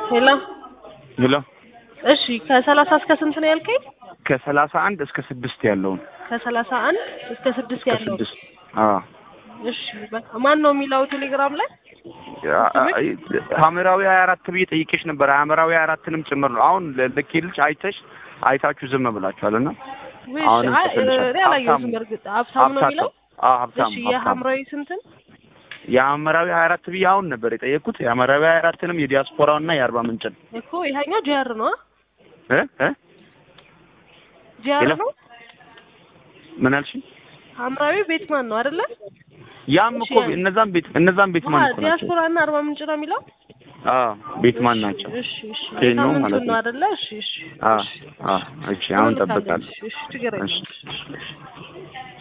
ሄሎ ሄሎ እሺ ከሰላሳ እስከ ስንት ነው ያልከኝ? ከሰላሳ አንድ እስከ ስድስት ያለውን ከሰላሳ አንድ እስከ ስድስት እስከ ያለው ስድስት አዎ እሺ በቃ ማን ነው የሚለው ቴሌግራም ላይ ሐመራዊ ሀያ አራት ብዬ ጠይቄሽ ነበር። ሐመራዊ ሀያ አራትንም ጭምር ነው አሁን ልኬልሽ አይተሽ አይታችሁ ዝም ብላችኋል እና ውይ አሁንም አይ ጽፍልሻለሁ። እኔ አላየሁትም ሀብታሙ በእርግጥ ሀብታሙ ነው የሚለው አዎ ሀብታም እሺ ሀብታም የሐምራዊ ስንትን የሐመራዊ ሀያ አራት ብዬ አሁን ነበር የጠየቅኩት። የሐመራዊ ሀያ አራትንም የዲያስፖራውን እና የአርባ ምንጭን እኮ ይሄኛው ጂአር ነው እ እ ጂአር ሄሎ? ነው ምን አልሽኝ? ሐምራዊ ቤት ማን ነው አይደለ? ያም እሺ፣ እኮ እነዛም ቤት እነዛም ቤት ማን አዎ እኮ ናቸው? ዲያስፖራ እና አርባ ምንጭ ነው የሚለው አዎ ቤት ማን ናቸው? እሺ እሺ ኬኖ ሳምንቱን ማለት ነው ነው። አይደለ? እሺ እሺ አዎ እሺ አዎ እሺ አሁን እልካለሁ። ጠብቃለሁ። እሺ ችግር የለም እሺ